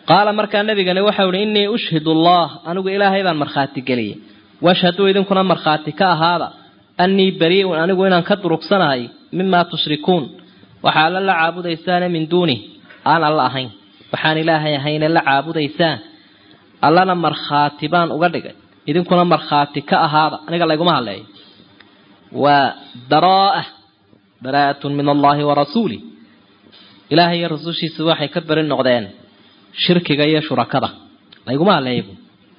qaala markaa nabigani waxau ihi innii ushhid allah anigu ilaahay baan markhaati geliyey washhaduu idinkuna markhaati ka ahaada annii barii'un anigu inaan ka durugsanahay mimaa tushrikuun waxaa alla la caabudaysaane min duunih aan alla ahayn waxaan ilaahay ahayne la caabudaysaan allana markhaati baan uga dhigay idinkuna markhaati ka ahaada aniga layguma hadleeyo waa baraa'a baraa'atun min allahi wa rasuulih ilaahay iyo rasuushiisa waxay ka beri noqdeen shirkiga iyo shurakada layguma hadleeya bu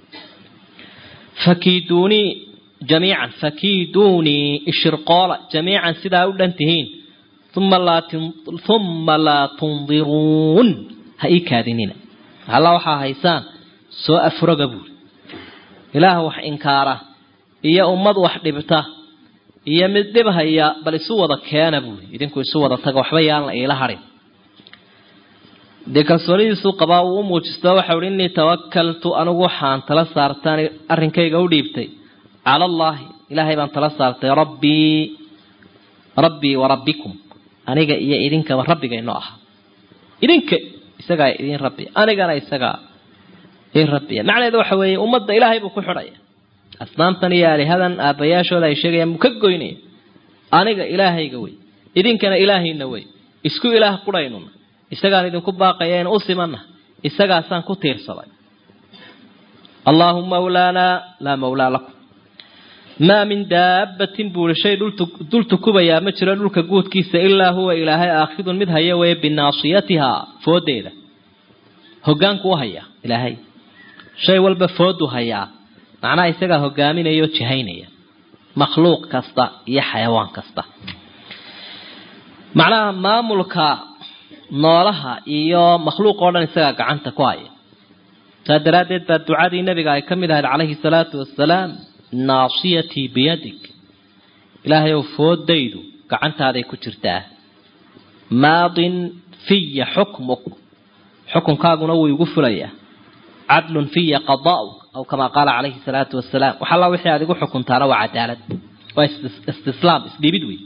fakiiduunii jamiican fakiiduunii ishirqoola jamiican sidaa u dhan tihiin uma laa uma laa tundiruun ha ii kaadinina alla waxaa haysaan soo afroga buuri ilaah wax inkaara iyo ummad wax dhibta iyo mid dhibhaya bal isu wada keena buuri idinku isu wada taga waxba yaan la iila harin dee kalsoonidiisuu qabaa uu u muujisto waxau hi innii tawakaltu anigu waxaan tala saartaan arrinkayga u dhiibtay cala allaahi ilaahay baan tala saartay rabbii rabbii wa rabbikum aniga iyo idinkaba rabbigaynoo aha idinka isagaa idin rabbi anigana isagaa idin rabbiya macnaheedu waxa weeye ummadda ilaahay buu ku xidhaya asnaamtan iyo aalihadan aabbayaashooda ay sheegayaan buu ka goynaya aniga ilaahayga wey idinkana ilaahayna wey isku ilaah qudhaynuna isagaan idinku baaqaya in u simanna isagaasaan ku tiirsaday allaahuma mawlaanaa laa mawlaa lakum maa min daabbatin buuri shay dul tukubayaa ma jiro dhulka guudkiisa ilaa huwa ilaahay aakhidun mid haya weeye binaasiyatihaa foodeeda hogaanku u hayaa ilaahay shay walba foodu hayaa macnaha isagaa hogaaminaya oo jihaynaya makhluuq kasta iyo xayawaan kasta macnaha maamulka noolaha iyo makhluuq oo dhan isagaa gacanta ku haya saa daraaddeed baa ducadii nabiga ay ka mid ahayd calayhi salaatu wasalaam naasiyatii biyadig ilaahay ow foodaydu gacantaaday ku jirtaa maadin fiya xukmuk xukunkaaguna wuu igu fulayaa cadlun fiya qadaa'uk aw kamaa qaala calayhi salaatu wasalaam wax alla wixii aad igu xukuntaana waa cadaalad waa istislaam isdhiibid wey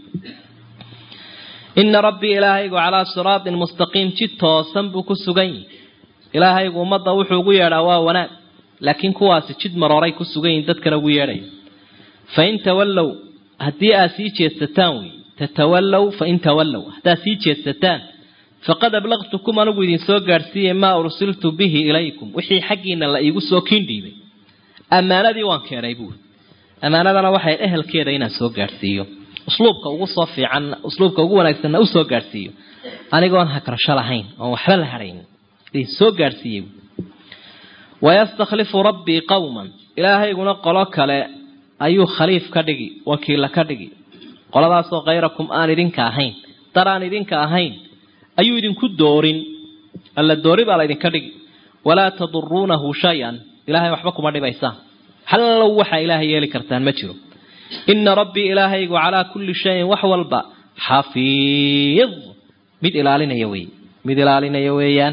ina rabbii ilaahaygu calaa siraatin mustaqiim jid toosan buu ku sugan yihi ilaahaygu ummadda wuxuu ugu yeedhaa waa wanaag laakiin kuwaasi jid marooray ku sugan yihin dadkana ugu yeedhaya fain tawallow haddii aad sii jeedsataan wey tatawallow fain tawallow haddaad sii jeedsataan faqad ablaqtukum anigu idin soo gaadhsiiyey maa ursiltu bihi ilaykum wixii xaggiina la iigu soo kiin dhiibay ammaanadii waan keenay buuri ammaanadana waxay ehelkeeda inaan soo gaadhsiiyo usluubka ugu soo fiican usluubka ugu wanaagsanna usoo gaadhsiiyo anigoon hagrasho lahayn oon waxba la hadhayn idin soo gaadhsiiyey wayastakhlifu rabbii qowman ilaahayguna qolo kale ayuu khaliif ka dhigi wakiilla ka dhigi qoladaasoo khayrakum aan idinka ahayn dar aan idinka ahayn ayuu idinku doorin alla doori baa la idinka dhigi walaa taduruunahu shay-an ilaahay waxba kuma dhibaysaan hallow waxaa ilaahay yeeli kartaan ma jiro ina rabbii ilaahaygu calaa kulli shayin wax walba xafiid mid ilaalinaya wey mid ilaalinaya weeyaan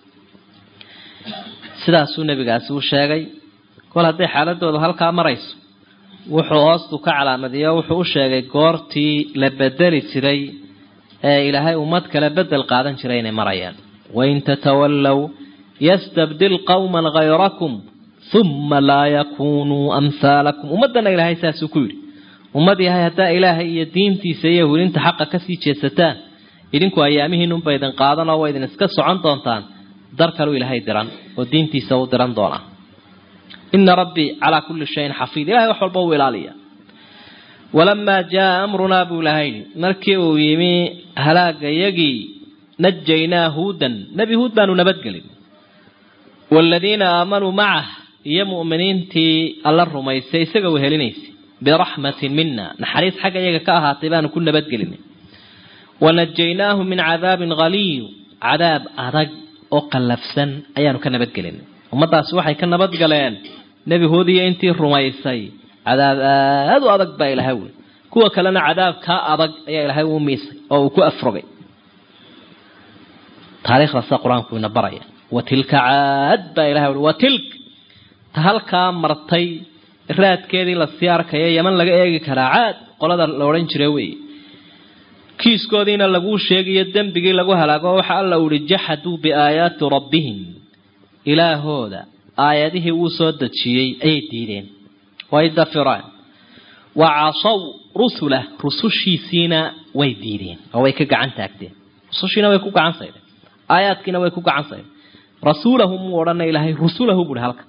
sidaasuu nebigaasi u sheegay kol hadday xaaladooda halkaa marayso wuxuu hoostu ka calaamadiyo wuxuu u sheegay goortii la bedeli jiray ee ilaahay ummad kale bedel qaadan jiray inay marayaan wain tatawallow yastabdil qowman hayrakum uma laa yakunuu amhaalakum ummaddana ilaahay saasuu ku yidhi ummad yahay haddaa ilaahay iyo diintiisa iyo hulinta xaqa kasii jeedsataan idinku ayaamihiinunba idin qaadan oo waa idin iska socon doontaan dar kaluu ilaahay diran oo diintiisa u diran doonaa ina rabbii calaa kulli shayin xafiid ilahay wax walba uu ilaaliya walamaa jaa amrunaa buu ilahay markii uu yimi halaagayagii najaynaa huudan nebi huud baanu nabadgelin waaladiina aamanuu macah iyo mu'miniintii alla rumaysay isaga wehelinaysay biraxmatin mina naxariis xagga iyaga ka ahaatay baanu ku nabadgelinay wanajaynaahu min cadaabin haliid cadaab adag oo qallafsan ayaanu ka nabadgelinay ummadaasi waxay ka nabadgaleen nebi huud iyo intii rumaysay cadaab aada u adag baa ilahay wey kuwa kalena cadaab kaa adag ayaa ilaahay u miisay oo uu ku afrogay taariikhdaasa qur-aanku ina baraya watilka caad baa ilahay ui watilk ta halkaa martay raadkeedii lasii arkaya yaman laga eegi karaa caad qolada la odhan jira wey kiiskoodiina laguu sheegayo dembigii lagu halaago waxa alla uhi jaxaduu biaayaati rabbihim ilaahooda aayadihii uu soo dejiyey ayay diideen way dafireen wa casaw rusulah rusushiisiina way diideen oo way ka gacan taagteen rusushiina way ku gacan saydeen aayaadkiina way ku gacan saydeen rasuulahu muu odhana ilaahay rusulahu buuhi halka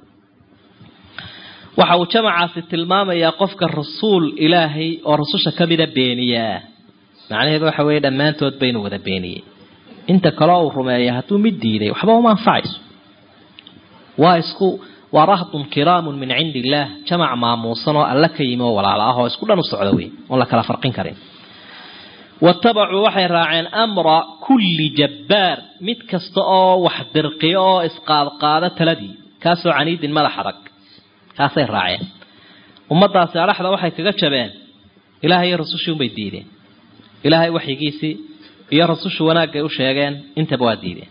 waxa uu jamacaasi tilmaamayaa qofka rasuul ilaahay oo rususha ka mida beeniyaa macnaheedu waxa weeye dhammaantood baynu wada beeniyey inta kaleo uu rumeeya hadduu mid diiday waxba uma anfacayso waa isku waa rahdun kiraamun min cindi illaah jamac maamuusan oo alla ka yimi oo walaala ah oo isku dhan u socda wey oon la kala farqin karin watabacuu waxay raaceen amra kulli jabbaar mid kasta oo wax dirqiyo oo isqaadqaada taladii kaasoo caniidin madax adag kaasay raaceen ummadaasi adhaxda waxay kaga jabeen ilaahay iyo rasushii unbay diideen ilaahay waxyigiisii iyo rasushu wanaagay u sheegeen intaba waa diideen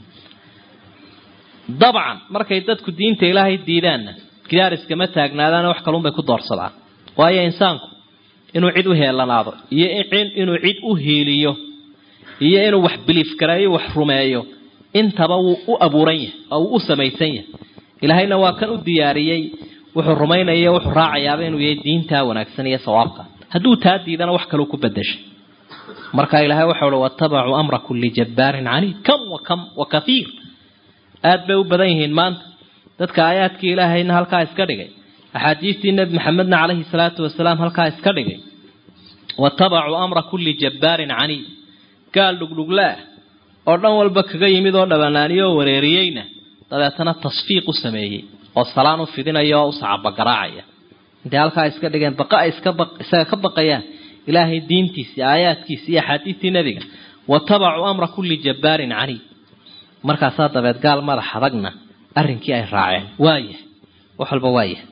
dabcan markay dadku diinta ilaahay diidaanna gidaar iskama taagnaadaana wax kalunbay ku doorsadaan waayo insaanku inuu cid u heelanaado iyo inuu cid u hiiliyo iyo inuu wax biliif gareeyo wax rumeeyo intaba wuu u abuuran yahay oo wuu u samaysan yahay ilaahayna waa kan u diyaariyey wuxuu rumaynaya wuxuu raacayaaba inuu yahay diintaa wanaagsan iyo sawaabka hadduu taa diidana wax kaluu ku bedeshay marka ilaahay waxau uhi watabacuu amra kulli jabbaarin caniid kam wa kam wa kathiir aada bay u badan yihiin maanta dadka aayaadkii ilaahayna halkaa iska dhigay axaadiistii nebi maxamedna calayhi salaatu wasalaam halkaa iska dhigay watabacuu amra kulli jabbaarin caniid gaal dhugdhuglaah oo dhan walba kaga yimid oo dhabanaaniyo oo wareeriyeyna dabeetana tasfiiq u sameeyey oo salaan u fidinaya oo u sacabagaraacaya intay halkaa iska dhigeen baqa ay iskaisaga ka baqayaan ilaahay diintiisii aayaadkiisi iyo axaadiistii nebiga watabacuu amra kulli jabbaarin caniid markaasaa dabeed gaal madax adagna arrinkii ay raaceen waayahay wax walba waayahay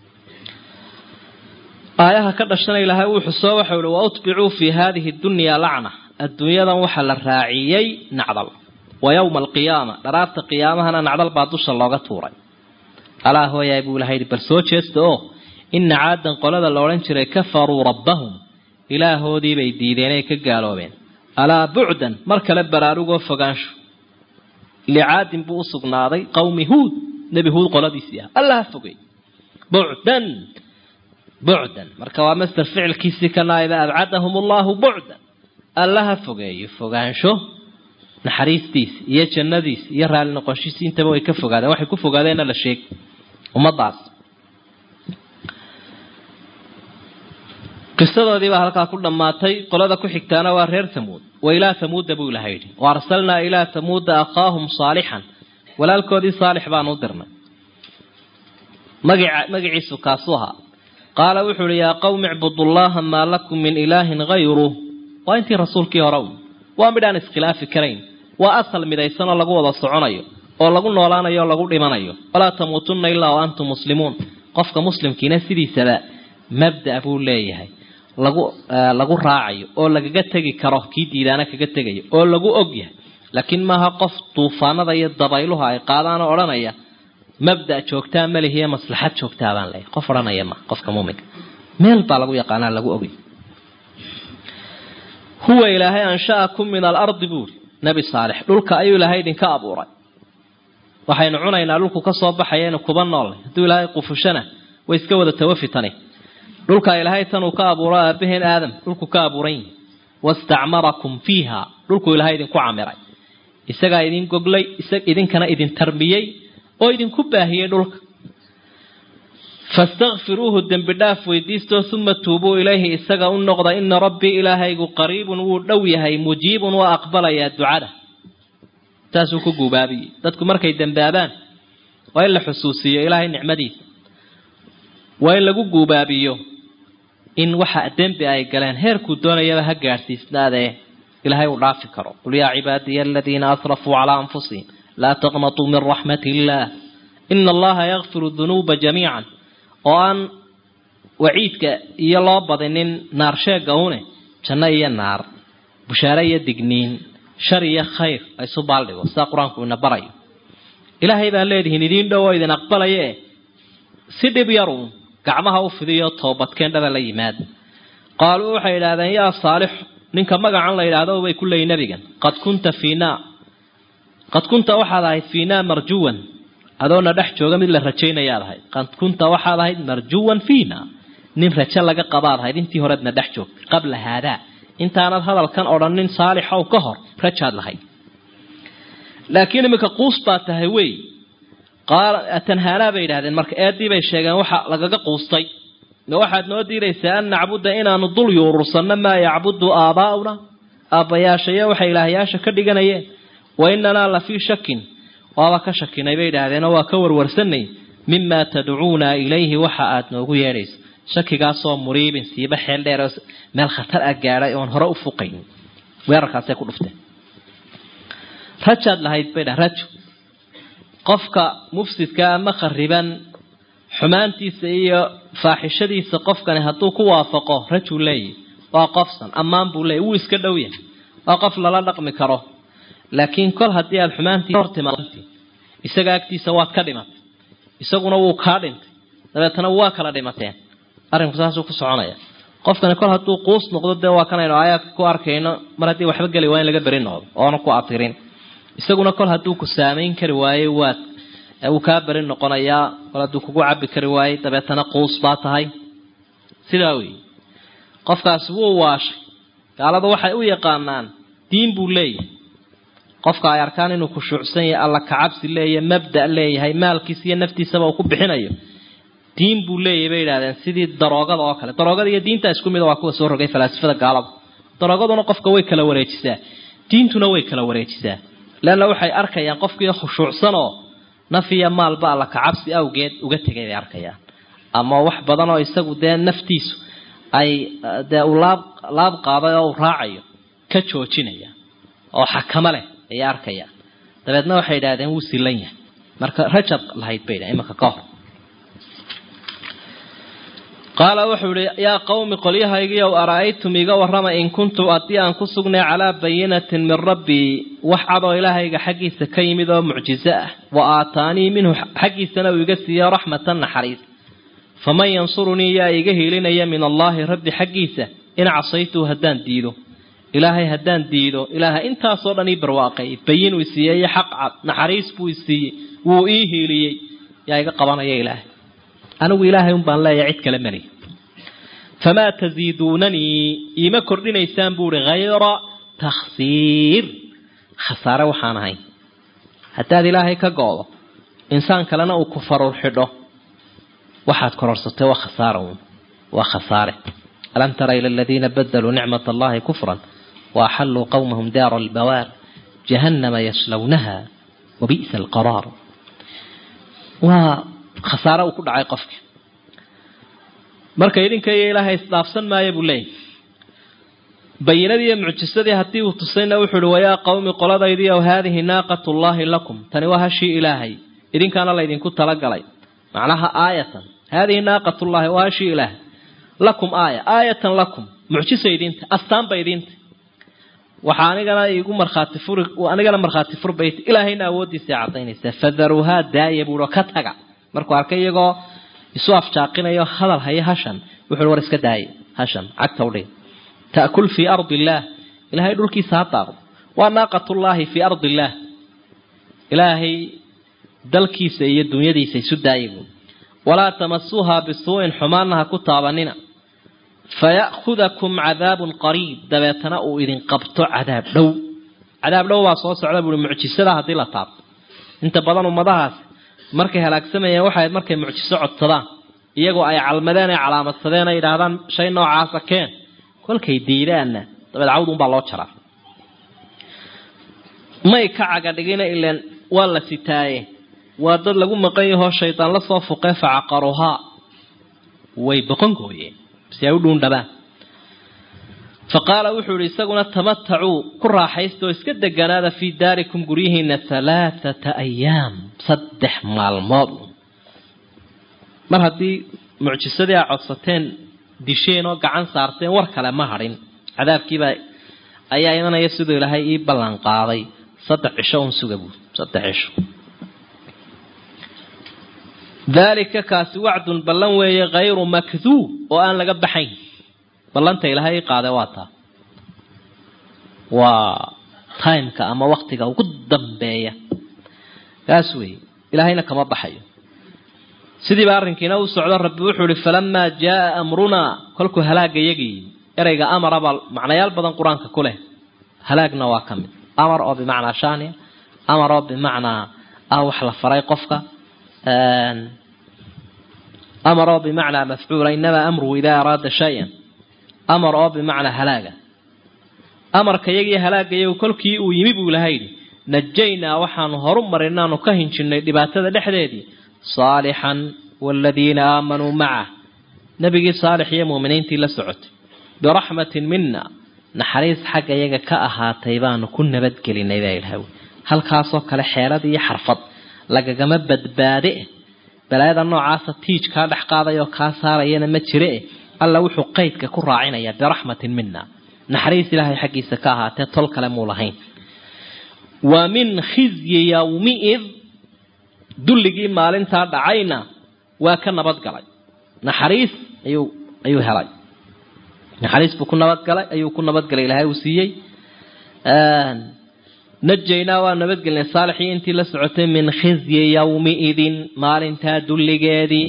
aayaha ka dhashana ilaahay uu xusoo waxau ihi wa utbicuu fii haadihi dunyaa lacna adduunyadan waxaa la raaciyey nacdal wa yowma alqiyaama dharaarta qiyaamahana nacdal baa dusha looga tuuray alaa hooyaay buu ilahay yidhi bal soo jeesta oo ina caadan qolada la odhan jiray kafaruu rabbahum ilaahoodii bay diideen ay ka gaaloobeen alaa bucdan mar kale baraarugoo fogaansho licaadin buu u sugnaaday qawmi huud nebi huud qoladiisii ah alla ha fogey bucdan bucdan marka waa master ficilkiisii ka naaiba abcadahum allahu bucdan alla ha fogeeyo fogaansho naxariistiisi iyo jannadiisi iyo raalli noqoshiisi intaba way ka fogaadeen waxay ku fogaadeenna la sheeg ummadaas qisadoodii baa halkaa ku dhammaatay qolada ku xigtaana waa reer tamuud wa ilaa tamuuda buu ilaha yidhi wa arsalnaa ilaa tamuuda akhaahum saalixan walaalkoodii saalix baanu u dirnay magica magaciisu kaasuu ahaa qaala wuxuu ihi yaa qawmi icbudullaha maa lakum min ilaahin hayruh waa intii rasuulkii hore u waa midhaan iskhilaafi karayn waa asal midaysan oo lagu wada soconayo oo lagu noolaanayo oo lagu dhimanayo walaa tamuutunna ilaa wa antum muslimuun qofka muslimkiina sidiisaba mabda buu leeyahay lagu lagu raacayo oo lagaga tegi karo kii diidaana kaga tegayo oo lagu og yahay laakiin maaha qof duufaanada iyo dabayluha ay qaadaanoo odhanaya mabda joogtaa malihiyo maslaxad joogtaa baan leeyahay qof odhanaya ma qofka muuminka meel baa lagu yaqaanaa lagu ogy huwa ilaahay ansha'akum min alardi buuri nebi saalix dhulka ayuu ilaahay idinka abuuray waxaynu cunaynaa dhulku ka soo baxayaynu kuba noolnay hadduu ilaahay qufushana way iska wada tawafitani dhulka ilaahay tanuu ka abuuro aabaheen aadam dhulku ka abuuran yihi wastacmarakum fiiha dhulku ilaahay idinku camiray isagaa idin goglay idinkana idin tarbiyey oo idinku baahiyey dhulka fastakfiruuhu dembi dhaaf weydiistoo uma tuubuu ilayhi isaga u noqda ina rabbii ilaahaygu qariibun wuu dhow yahay mujiibun waa aqbalayaa ducada saasuu ku guubaabiyey dadku markay dembaabaan waa in la xusuusiyo ilaahay nicmadiisa waa in lagu guubaabiyo in waxa dembi ay galeen heerkuu doonayaba ha gaadhsiisnaadee ilaahay uu dhaafi karo qul yaa cibaadiya aladiina asrafuu calaa anfusihim laa taqnatuu min raxmati illaah ina allaha yakfiru dunuuba jamiican oo aan waciidka iyo loo badinin naar sheega une janno iyo naar bushaare iyo digniin shar iyo khayr laysu baaldhigo sidaa qur-aanku ina barayo ilaahay baa leedihiin idiin dhow oo idin aqbalaye si dhib yaruun gacmaha u fidiyo toobadkeen dhaba la yimaada qaaluu waxay idhahdeen yaa saalix ninka magacan la yidhaahdo bay ku leeyihin nabigan qad kunta fiinaa qad kunta waxaad ahayd fiinaa marjuwan adoona dhex jooga mid la rajaynayaad ahayd qad kunta waxaad ahayd marjuwan fiina nin rajo laga qabaad ahayd intii horeedna dhex joogtay qabla haadaa intaanad hadalkan odhanin saalixow ka hor rajaad lahayd laakiin iminka quus baa tahay wey qaala tanhaanaa bay yidhahdeen marka eedii bay sheegeen waxa lagaga quustay ma waxaad noo diidaysaa an nacbuda inaanu dul yuurursanno maa yacbudu aabaa'una aabbayaashayo waxay ilaahyaasha ka dhiganayeen wa inanaa la fii shakin waaba ka shakinay bay idhaahdeenoo waa ka warwarsanay mimaa tadcuuna ilayhi waxa aad noogu yeedhayso shakigaasoo muriibin siiba xeel dheer oo meel khatar ah gaadhay oon hore u fuqayn weerarkaasay ku dhufteen rajaad lahayd bay dhah rajo qofka mufsidka ama khariban xumaantiisa iyo faaxishadiisa qofkani hadduu ku waafaqo rajuu leeyahy waa qofsan ammaan buu leeyay wuu iska dhow yahay waa qof lala dhaqmi karo laakiin kol haddii aada xumaantii hortimaad isaga agtiisa waad ka dhimatay isaguna wuu kaa dhintay dabeetana waa kala dhimateen arrinku saasuu ku soconaya qofkani kol hadduu quus noqdo dee waa kanaynu aayaadka ku arkayno mar haddii waxba geli waa in laga beri noqdo oona ku atirin isaguna kol hadduu ku saamayn kari waayey waad wuu kaa beri noqonayaa kol hadduu kugu cabi kari waayey dabeetana quus baa tahay sidaa weeye qofkaasi wuu waashay gaalada waxay u yaqaanaan diin buu leeyahay qofka ay arkaan inuu khushuucsan yahay alla kacabsi leeyahay mabda' leeyahay maalkiisa iyo naftiisaba uu ku bixinayo diin buu leeyahay bay yidhahdeen sidii daroogada oo kale daroogada iyo diinta isku mida waa kuwa soo rogay falaasifada gaalada daroogaduna qofka way kala wareejisaa diintuna way kala wareejisaa leanna waxay arkayaan qofkii khushuucsanoo naf iyo maalba alla kacabsi awgeed uga tegay bay arkayaan ama wax badan oo isagu dee naftiisu ay dee uu laab laab qaaday oo uu raacayo ka joojinaya oo xakamo leh ayay arkayaan dabeedna waxay idhahdeen wuu silan yahay marka rajab lahayd bay dhahen imanka ka hor qaala wuxuu ihi yaa qawmi qolyahaygiiow ara-aytum iga warrama in kuntu haddii aan ku sugnay calaa bayinatin min rabbii wax cadoo ilaahayga xaggiisa ka yimid oo mucjizo ah wa aataanii minhu xaggiisana uu iga siiyo raxmatan naxariis faman yansurunii yaa iga hiilinaya min allaahi rabbi xaggiisa in casaytuu haddaan diido ilaahay haddaan diido ilaahay intaasoo dhan ii barwaaqay bayin uu isiiyey iyo xaq cad naxariis buu isiiyey wuu ii hiiliyey yaa iga qabanaya ilaahay anigu ilaahay un baan leeyahay cid kale mali famaa taziiduunanii iima kordhinaysaan buuhi hayra takhsiir khasaare waxaan ahayn haddaad ilaahay ka go-do insaan kalena uu ku farur xidho waxaad kororsatay waa khasaara uun waa khasaare alam tara ila aladiina badaluu nicmat allahi kufran waaxalluu qowmahum daara albawaar jahannama yaslawnaha wabi'sa alqaraar waa khasaare uu ku dhacay qofki marka idinka iyo ilaahay isdhaafsan maayo buu leeyahy bayinadii iyo mucjisadii haddii uu tusayna wuxuu uhi wayaa qowmi qoladaydi ow haadihi naaqat llaahi lakum tani waa hashii ilaahay idinkaana laydinku talagalay macnaha aayatan haadihi naaqat llahi waa hashii ilaahay lakum aaya aayatan lakum mucjisa idinta astaanba idinta waxaa anigana igu markhaati furi anigana markhaati furbayt ilaahayna awooddiisa cadaynaysaa fadaruuhaa daaya buuhi oo ka taga markuu arkay iyagoo isu afjaaqinayo hadal haya hashan wuxuu war iska daaya hashan cagta udhig ta'kul fii ardi illaah ilaahay dhulkiisa ha daaqdo waa naaqatullaahi fii ardi illaah ilaahay dalkiisa iyo dunyadiisa isu daaya buui walaa tamasuuhaa bisuu'in xumaanna ha ku taabanina faya'khudakum cadaabun qariib dabeetana uu idin qabto cadaab dhow cadaab dhow baa soo socda buui mucjisada haddii la taabto inta badan ummadahaas markay halaagsamayeen waxay markay mucjiso codsadaan iyagoo ay calmadeen ay calaamadsadeen ay yidhaahdaan shay noocaasa keen kolkay diidaanna dabeed cawd unbaa loo jaraa may ka cagadhigina ileen waa la sitaaye waa dad lagu maqan yahoo shaydaan la soo fuqee facaqaruhaa way boqon gooyeen si ay u dhuundhabaan fa qaala wuxuu ihi isaguna tamatacuu ku raaxaysta oo iska deganaada fii daarikum guryihiina halaathata ayaam saddex maalmood mar haddii mucjisadii aa codsateen disheen oo gacan saarteen war kale ma hadhin cadaabkiibaa ayaa imanaya siduu ilaahay ii ballan qaaday saddex cisho un suga buui saddex cisho daalika kaasi wacdun ballan weeye hayru makduub oo aan laga baxayn ballanta ilaahay ii qaade waa taa waa timeka ama waktiga ugu dambeeya kaas weeye ilaahayna kama baxayo sidiiba arrinkiina u socdo rabbi wuxuu ihi falamaa jaaa amrunaa kolkuu halaaga yagii ereyga amara baa macnayaal badan qur-aanka ku leh halaagna waa ka mid amar oo bimacnaa shania amar oo bimacnaa ah wax la faray qofka amar oo bimacnaa mafcuula inamaa amruhu idaa araada shay-an amar oo bimacnaa halaaga amarka yagii halaaga yagu kolkii uu yimi buu ilaha yidhi najaynaa waxaanu horu marinaanu ka hinjinnay dhibaatada dhexdeedii saalixan waaladiina aamanuu macah nebigii saalix iyo muuminiintii la socotay biraxmatin mina naxariis xagga iyaga ka ahaatay baanu ku nabadgelinay baa ilaha wy halkaasoo kale xeelad iyo xarfad lagagama badbaade balaayada noocaasa tiij kaa dhex qaadayoo kaa saarayana ma jire alla wuxuu qaydka ku raacinayaa biraxmatin mina naxariis ilaahay xaggiisa ka ahaatee tol kale muu lahayn wa min khizyi yawmiid dulligii maalintaa dhacayna waa ka nabadgalay naxariis ayuu ayuu helay naxariis buu ku nabadgalay ayuu ku nabadgalay ilaahay uu siiyey najaynaa waa nabadgelinay saalixii intii la socotay min khizyi yawmiidin maalintaa dulligeedii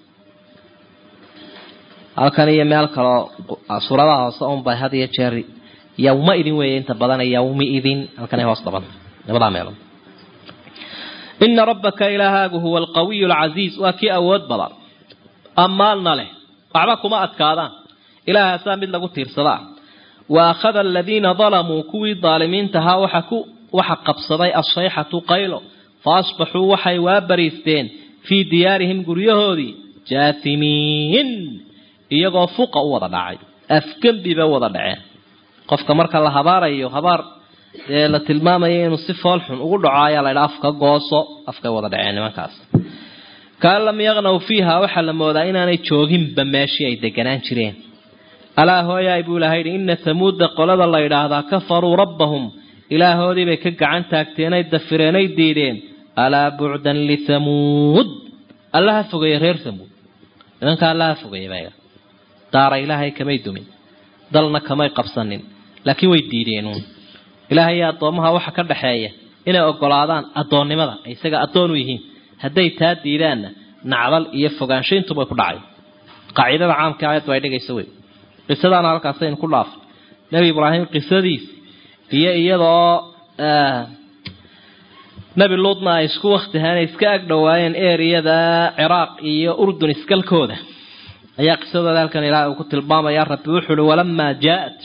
halkan iyo meel kaloo suuradaha hoose unbay had iyo jeer yawma idin weeye inta badan yawmi idin halkanay hoos dhaban labadaa meelood ina rabbaka ilaahaagu huwa alqawiyu alcasiiz waa kii awood badan ammaanna leh waxba kuma adkaadaan ilaahaasaa mid lagu tiirsadaa wa akhada aladiina dalamuu kuwii daalimiintahaa waxa ku waxa qabsaday asayxatu qaylo fa asbaxuu waxay waa bariisteen fii diyaarihim guryahoodii jaatimiin iyagoo fuqa u wada dhacay afgembiba wada dhaceen qofka marka la habaarayo habaar dee la tilmaamayo inuu si fool xun ugu dhaco ayaa la ydhaa afka gooso afkay wada dhaceen nimankaas kaan lam yaqnaw fiiha waxaa la moodaa inaanay jooginba meeshii ay deganaan jireen alaa hooyaay buu ilahay yidhi ina hamuuda qolada la yidhaahdaa kafaruu rabbahum ilaahoodii bay ka gacan taagteenay dafireenay diideen alaa bucdan lithamuud allaha fogeeye reer thamuud nimanka allaha fogeeye baa daara ilaahay kamay dumin dalna kamay qabsanin laakiin way diideenuun ilaahay iyo addoomaha waxa ka dhaxeeya inay ogolaadaan addoonnimada ay isaga addoon u yihiin hadday taa diidaanna nacdal iyo fogaanshaintubay ku dhacay qaacidada caamka aayaddu ay dhigaysa wey qisadaana halkaasaynu ku dhaafay nebi ibraahim qisadiis iyo iyadoo nebi luudna ay isku waktihaan ay iska ag dhowaayeen eriyada ciraaq iyo urdun iskalkooda ayaa qisadooda halkan ilaahay uu ku tilmaamaya rabbi wuxuu uhi walamaa jaa-at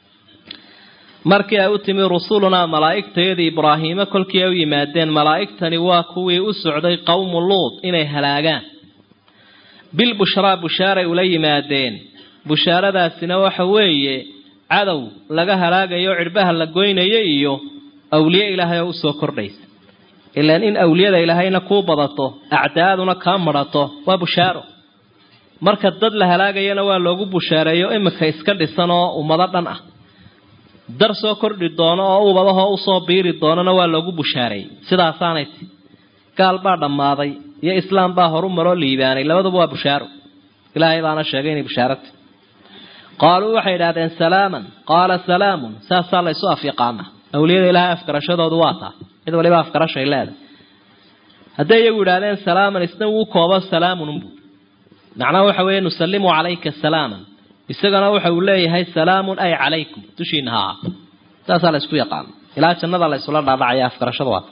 markii ay u timi rusulunaa malaa'igtayadii ibraahiime kolkii ay u yimaadeen malaa'igtani waa kuwii u socday qowmu luud inay halaagaan bil bushraa bushaaray ula yimaadeen bushaaradaasina waxa weeye cadow laga halaagayo cidhbaha la goynayo iyo awliye ilaahay oo usoo kordhaysa ilaan in awliyada ilaahayna kuu badato acdaaduna kaa madhato waa bushaaro marka dad la halaagayana waa loogu bushaareeyo imika iska dhisan oo ummado dhan ah dar soo kordhi doono oo ubadahoo usoo biiri doonana waa loogu bushaareeyey sidaasaanay ti gaal baa dhammaaday iyo islaam baa horu maroo liibaanay labaduba waa bushaaro ilaahay baana sheegay inay bushaarata qaaluu waxay idhahdeen salaaman qaala salaamun saasaa laysu afyaqaana awliyada ilaahay afgarashadoodu waa taa mid waliba afgarashay leedahay hadday iyagu idhahdeen salaaman isna wuu koobo salaamun unbu macnaha waxa weeye nusallimu calayka salaaman isagana waxa uu leeyahay salaamun ay calaykum dushiina ha ahaato saasaa la ysku yaqaano ilaa jannada la ysula dhaadhacaya afgarashada waa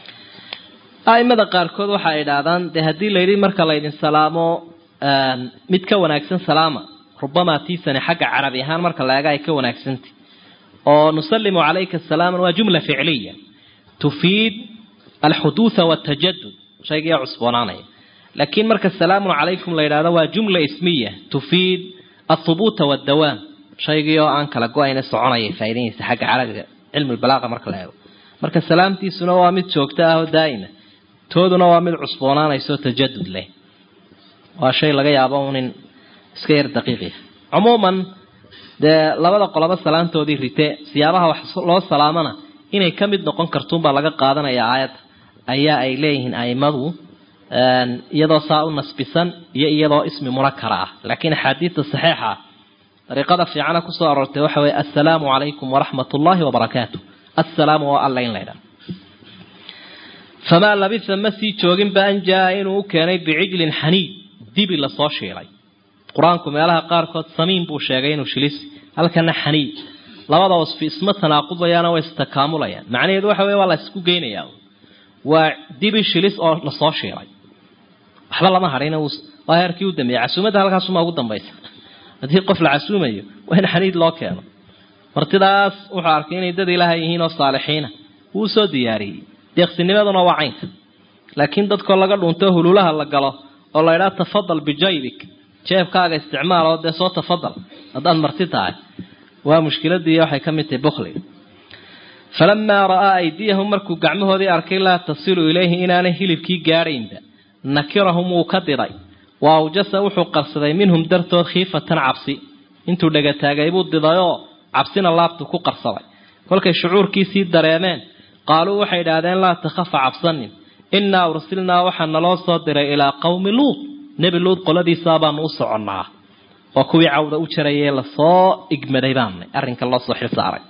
aimada qaarkood waxa ay idhaahdaan dee haddii layidhi marka laydin salaamo mid ka wanaagsan salaama rubamaa tiisani xagga carabi ahaan marka la eega ay ka wanaagsantay oo nusallimu calayka salaaman waa jumla ficliya tufiid alxuduutha waltajadud shaygiiyaa cusboonaanaya laakiin marka salaamun calaykum la yidhahdo waa jumla ismiya tufiid althubuuta waldawaam shaygii oo aan kala go-ayna soconaya faa'iidayaysa xagga carabiga cilmi balaaqa marka la eego marka salaamtiisuna waa mid joogto ah oo daa'ima tooduna waa mid cusboonaanaysaoo tajadud leh waa shay laga yaabo unin iska yar daqiiqiya cumuuman dee labada qoloba salaamtoodii rite siyaabaha wax loo salaamana inay ka mid noqon kartuunbaa laga qaadanaya aayadda ayaa ay leeyihiin aimadu iyadoo saa u nasbisan iyo iyadoo ismi munakara ah laakiin axaadiidta saxiixa ah dariiqada fiicana kusoo aroortay waxa weye assalaamu calaykum waraxmat ullaahi wabarakaatu assalaamu waa alla in la ydhaha famaa labisa ma sii jooginba an jaa inuu u keenay bicijlin xaniid dibi lasoo shiilay qur-aanku meelaha qaarkood samiin buu sheegay inuu shilis halkana xaniid labada wasfi isma tanaaqudayaana way istakaamulayaan macnaheedu waxa wey waa la isku geynayaa waa dibi shilis oo lasoo shiilay waxba lama hadhin waa heerkii u dambeeyey casuumadda halkaasuma ugu dambaysa haddii qof la casuumayo waa in xaniid loo keeno martidaas wuxuu arkay inay dad ilaahay yihiin oo saalixiina wuu soo diyaariyey deeqsinimaduna waa caynka laakiin dadkoo laga dhunto hululaha la galo oo la idhaa tafadal bijaybik jeebkaaga isticmaal oo dee soo tafadal haddaad marti tahay waa mushkiladii waxay ka mid tahay bukhliga falamaa ra'aa aydiyahum markuu gacmahoodii arkay laa tasilu ilayhi inaanay hilibkii gaadhaynba nakirahum wuu ka diray wa awjasa wuxuu qarsaday minhum dartood khiifatan cabsi intuu dhegataagay buu didayoo cabsina laabtu ku qarsaday kolkay shucuurkiisii dareemeen qaaluu waxay idhaahdeen laa takhafa cabsanin innaa ursilnaa waxaa naloo soo diray ilaa qowmi luud nebi luud qoladiisaa baanu u soconnaa oo kuwii cawda u jarayee lasoo igmaday baanay arrinka loo soo xilsaaray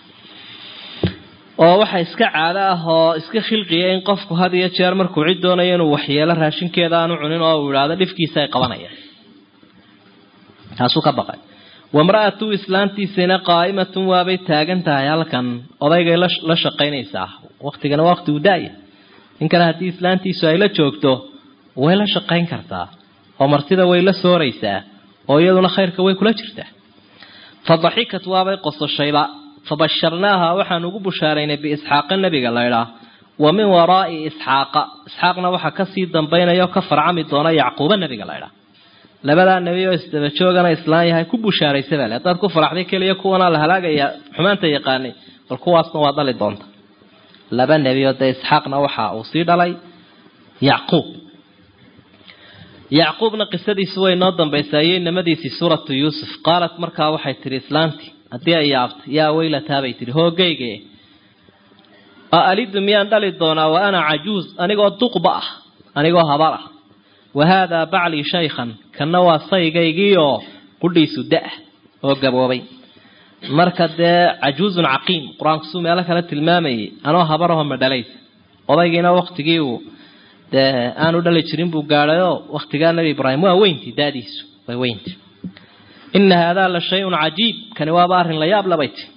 oo waxa iska caado ah oo iska khilqiya in qofku had iyo jeer markuu cid doonayo inuu waxyeelo raashinkeeda aanu cunin oo uu idhaahdo dhifkiisa ay qabanayaan taasuu ka baqay wamra'atu islaantiisina qaa'imatun waabay taagan tahay halkan odaygay la shaqaynaysaa waktigana waa waqti uu daaya ninkana haddii islaantiisu ay la joogto way la shaqayn kartaa oo martida way la sooraysaa oo iyaduna khayrka way kula jirtaa fa daxikat waabay qososhayba fabasharnaaha waxaan ugu bushaaraynay biisxaaqa nebiga laydhaa wa min waraa'i isxaaqa isxaaqna waxaa kasii dambaynaya oo ka farcami doona yacquuba nebiga laydhaa labadaa nebi oo isdaba joogana islaan yahay ku bushaaraysa bale haddaad ku faraxday keliya kuwanaa la halaagaya xumaanta yaqaanay bal kuwaasna waa dhali doonta laba nebi oo dee isxaaqna waxa uu sii dhalay yacquub yacquubna qisadiisu way noo dambaysaa iyo inamadiisii suuratu yuusuf qaalat markaa waxay tihi islaantii haddii ay yaabtay yaa weylataa bay tihi hoogayge a alidu miyaan dhali doonaa wa ana cajuuz anigoo duqba ah anigoo habar ah wa haadaa baclii shaykhan kanna waa saygaygiioo qudhiisu da- oo gaboobay marka dee cajuuzun caqiim qur-aanku suu meelo kale tilmaamayay anoo habarahoo madhalays odaygiina waktigii uu dee aanu dhali jirin buu gaadhayoo waktigaa nebi ibraahim waa weyntii daadiisu way weynti ina haadaa la shay-un cajiib kani waaba arrin la yaab labay ti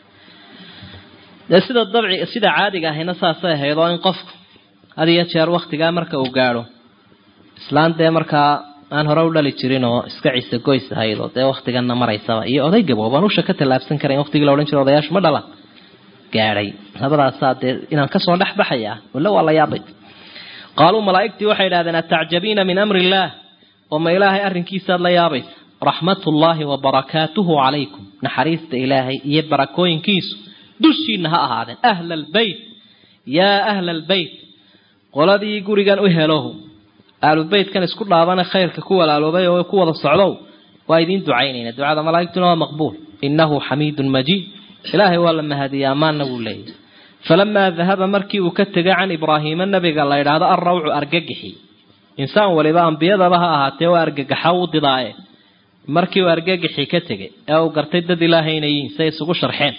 dee sida dabci sida caadiga ahayna saasay ahayd oo in qofku had iyo jeer waktigaa marka uu gaadho islaan dee markaa aan hore u dhali jirin oo iska ciise goys ahayd oo dee waktiganna maraysaba iyo oday gaboobaan usha ka tallaabsan karayn waktigii la odhan jira odayaashu ma dhalan gaadhay labadaasaa dee inaan kasoo dhex baxaya walla waa la yaabay qaaluu malaa'igtii waxay idhahdeen atacjabiina min amri illaah oo ma ilaahay arrinkiisaad la yaabaysa raxmatullaahi wa barakaatuhu calaykum naxariista ilaahay iyo barakooyinkiisu dushiina ha ahaadeen ahla albeyt yaa ahla albeyt qoladii gurigan u helohu aalubeytkan isku dhaabane khayrka ku walaaloobay oo ku wada socdow waa idiin ducaynayna ducada malaa'igtuna waa maqbuul innahu xamiidun majiid ilaahay waa la mahadiya ammaanna wuu leeyahy falamaa dahaba markii uu ka tegay can ibraahiima nabiga la idhaahdo alrawcu argagixi insaan waliba ambiyadaba ha ahaatee waa argagaxa u didaaye markii uu argagixi ka tegay ee uu gartay dad ilaahay inay yihiin say isugu sharxeen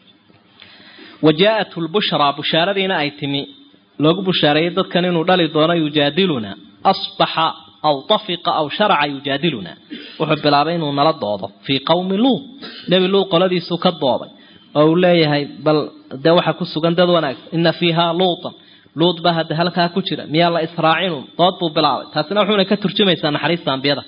wa jaa-athu lbushraa bushaaradiina ay timi loogu bushaareeyey dadkan inuu dhali doono yujaadiluna asbaxa aw tafiqa aw sharaca yujaadiluna wuxuu bilaabay inuu nala doodo fii qowmi luud nebi luud qoladiisuu ka dooday oo uu leeyahay bal dee waxaa ku sugan dad wanaagsan ina fiihaa luutan luud baa hadda halkaa ku jira miyaa la israacinu dood buu bilaabay taasina wuxuuna ka turjumaysaa naxariista ambiyada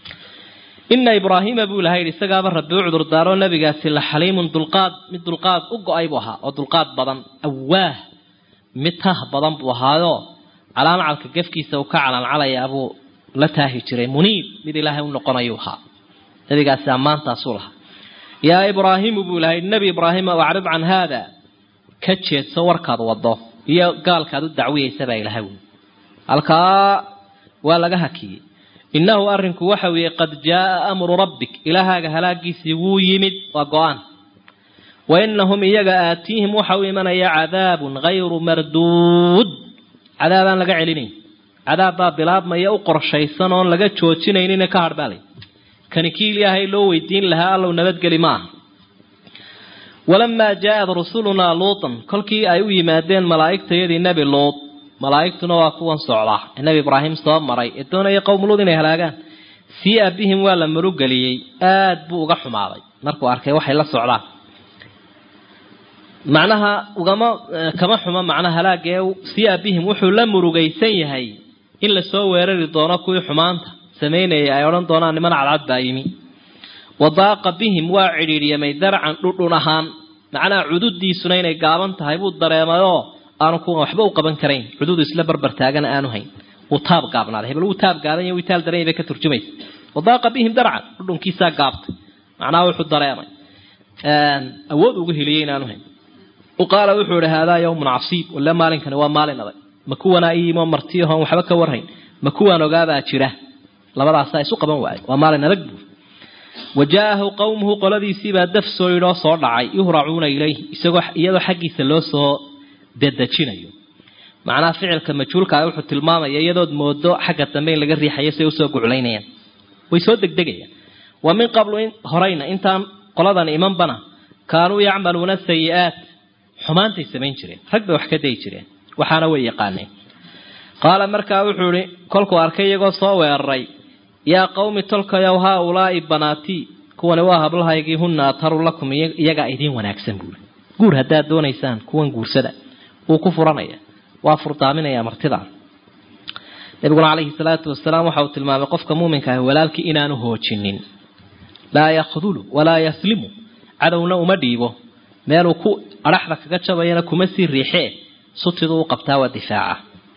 ina ibraahiima buu ilaha yidhi isagaaba rabbi u cudurdaaroo nabigaasi la xaliimun dulqaad mid dulqaad u go-ay buu ahaa oo dulqaad badan awaah mid tah badan buu ahaayo calaamcalka gefkiisa uu ka calaancalaya buu la taahi jiray muniib mid ilaahay u noqonayuu ahaa nabigaasi ammaantaasuu lahaa yaa ibraahiimu buu ilahay nebi ibraahima acrid can haada ka jeedso warkaad wado iyo gaalkaad u dacwiyeysa baa ilahay wy halkaa waa laga hakiyey innahu arrinku waxa weeye qad jaaa amru rabbik ilaahaaga halaagiisii wuu yimid waa go-aan wa inahum iyaga aatiihim waxa u imanaya cadaabun hayru marduud cadaabaan laga celinayn cadaab baa bilaabmaya u qorshaysan oon laga joojinaynina ka hadhbaalay kani kii ilaahay loo weydiin lahaa allow nabadgeli ma aha walamaa jaa-ad rusulunaa luutan kolkii ay u yimaadeen malaa'igtayadii nebi luud malaa'igtuna waa kuwan socdaa ee nebi ibraahim soo maray ee doonaya qowmuluud inay halaagaan siia bihim waa la marugeliyey aada buu uga xumaaday markuu arkay waxay la socdaan macnaha ugama kama xumo macnaha halaagee siia bihim wuxuu la murugaysan yahay in lasoo weerari doono kuwii xumaanta samaynayay ay odhan doonaan niman cadcad baa yimi wadaaqa bihim waa cidhiidhyamay darcan dhudhun ahaan macnaha cududiisuna inay gaaban tahay buu dareemayoo aanu kuwan waxba u qaban karayn cududu isla barbar taagana aanu hayn wuu taab gaabnaaday hebel wuu taab gaadan iyo witaal daran bay ka turjumaysa wadaaqa bihim darcan dhudhunkiisaa gaabtay macnaha wuxuu dareemay awood ugu heliyey inaanu hayn qaala wuxuu ihi haadaa yawmun casiib wale maalinkani waa maalin adag ma kuwanaa iimoo martiyahoon waxba ka warhayn ma kuwaan ogaabaa jira labadaasaa isu qaban waayo waa maalin adag buu wa jaa-ahu qowmuhu qoladiisiibaa daf soo yidhoo soo dhacay yuhracuuna ilayh isagoo iyadoo xaggiisa loo soo dedejinayo macnaha ficilka majhuulkaa wuxuu tilmaamaya iyadood moodo xagga dambe in laga riixayo say usoo guclaynayaan way soo degdegayaan wa min qablu horeyna intaan qoladan imanbana kaanuu yacmaluuna sayi-aat xumaantay samayn jireen rag bay wax ka dayi jireen waxaana way yaqaaneen qaala markaa wuxuu ihi kolkuu arkay iyagoo soo weeraray yaa qawmi tolkayow haa ulaa'i banaatii kuwani waa hablahaygii hunna atharu lakum iyagaa idiin wanaagsan buuri guur haddaad doonaysaan kuwan guursada wuu ku furanaya waa furdaaminaya martidaa nabiguna calayhi salaatu wasalaam waxa uu tilmaamay qofka muuminka ah walaalkii inaanu hoojinin laa yakhdulu walaa yaslimu cadowna uma dhiibo meeluu ku adhaxda kaga jabayana kuma sii riixee sutiduu u qabtaa waa difaaca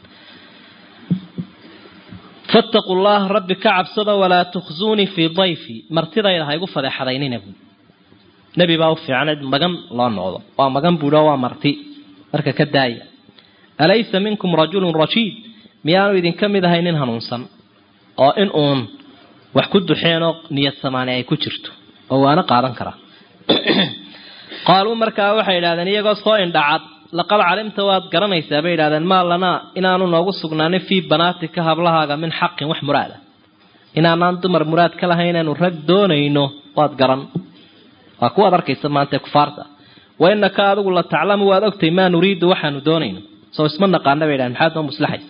fattaquu llaha rabbi ka cabsada walaa tukhzuunii fii dayfi martidayda ha igu fadeexadaynina buui nebi baa u fiicnayd magan loo noqdo waa magan buuhi oo waa marti marka ka daaya alaysa minkum rajulun rashiid miyaanu idinka mid ahay nin hanuunsan oo in uun wax ku duxeenoo niyad samaani ay ku jirto oo waana qaadan karaa qaaluu markaa waxay idhahdeen iyagoo soo indhacad laqad calimta waad garanaysaa bay idhahdeen maa lanaa inaanu noogu sugnaanin fii banaatika hablahaaga min xaqin wax muraada inaanaan dumar muraad ka lahayn inaanu rag doonayno waad garan waa kuwaad arkaysa maanta kufaarta wa inaka adigu la taclamu waad ogtay maa nuriidu waxaanu doonayno soo isma naqaana bay idhahdeen maxaad noo muslaxaysa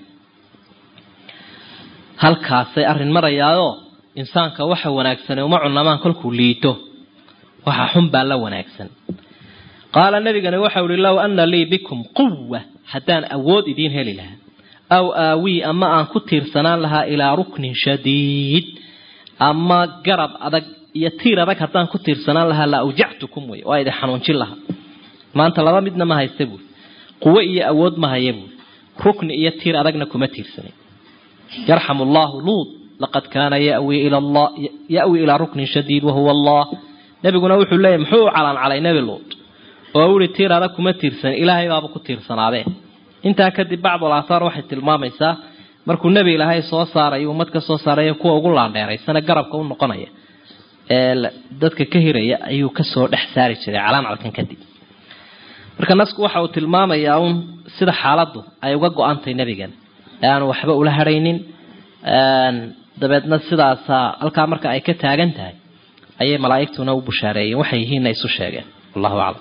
halkaasay arrin marayaayoo insaanka waxa wanaagsane uma cunamaan kolkuu liito waxa xun baa la wanaagsan qaala nabigani waxau ihi low ana lii bikum quwa haddaan awood idiin heli lahaa aw aawii ama aan ku tiirsanaan lahaa ilaa ruknin shadiid ama garab adag iyo tiir adag haddaan ku tiirsanaan lahaa la awjactukum wey waa idin xanuunjin lahaa maanta laba midna ma haysta buuri quwo iyo awood ma haya buuri rukni iyo tiir adagna kuma tiirsanin yarxamu allahu luud laqad kaana yawi yawi ilaa ruknin shadiid wahuwa allah nabiguna wuxuu leeyahy muxuu u calancalay nebi luud oo uhi tiir adag kuma tiirsan ilaahay baaba ku tiirsanaadee intaa kadib bacdul aathaar waxay tilmaamaysaa markuu nebi ilaahay soo saaray ummad ka soo saaray kuwa ugu laandheeraysana garabka u noqonaya ee dadka ka hiraya ayuu kasoo dhex saari jiray calaancalkan kadib marka nasku waxa uu tilmaamayaa uun sida xaaladdu ay uga go-antay nebigan ee aanu waxba ula hadhaynin dabeedna sidaasaa halkaa marka ay ka taagan tahay ayay malaa'igtuna u bushaareeyeen waxay yihiinna isu sheegeen wallahu aclam